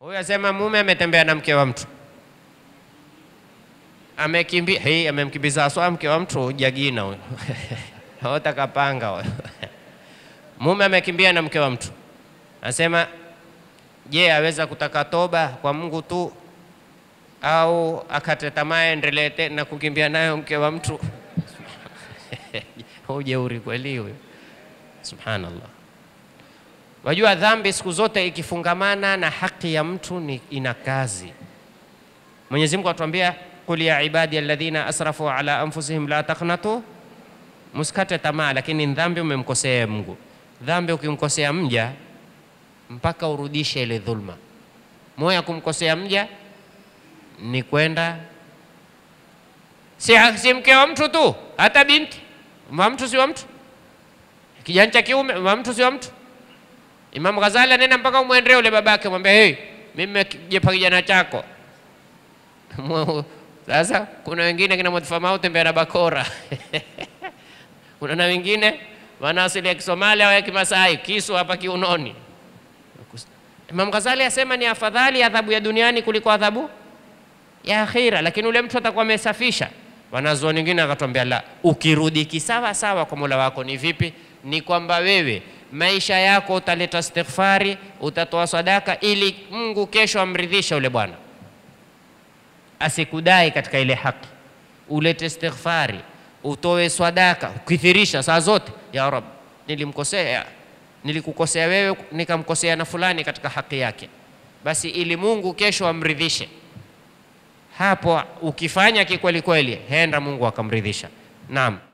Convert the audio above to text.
Huyu asema mume ametembea na mke wa mtu amekimbia, hii amemkimbiza aswa mke wa mtu jagina huyo hota kapanga huyo mume amekimbia na mke wa mtu, anasema je, aweza kutaka toba kwa Mungu tu au akate tamaa endelee tena kukimbia nayo mke wa mtu? Ujeuri kweli huyo, subhanallah. Wajua dhambi siku zote ikifungamana na haki ya mtu ni ina kazi. Mwenyezi Mungu atuambia qul ya ibadi alladhina asrafu ala anfusihim la taqnatu, musikate tamaa, lakini dhambi umemkosea Mungu. Dhambi ukimkosea mja mpaka urudishe ile dhulma. Moyo ya kumkosea mja ni kwenda si, si mke wa mtu tu, hata binti wa mtu si wa mtu, kijana cha kiume wa mtu si wa mtu. Imam Ghazali anena mpaka umwendee ule babake, mwambie hey, mimi nimejepa kijana chako sasa kuna wengine kina Mwadhifamau tembea na bakora kuna na wengine wana asili ya Kisomalia au ya Kimasai, kisu hapa kiunoni. Imam Ghazali asema ni afadhali adhabu ya duniani kuliko adhabu ya akhira, lakini ule mtu atakuwa amesafisha. Wanazuoni wengine akatwambia la, ukirudi kisawa sawa kwa Mola wako ni vipi? Ni kwamba wewe maisha yako utaleta istighfari, utatoa sadaka ili Mungu kesho amridhishe ule bwana asikudai katika ile haki, ulete istighfari, utoe swadaka, ukithirisha saa zote, ya Rab, nilimkosea, nilikukosea wewe, nikamkosea na fulani katika haki yake, basi ili Mungu kesho amridhishe. Hapo ukifanya kikweli kweli, henda Mungu akamridhisha. Naam.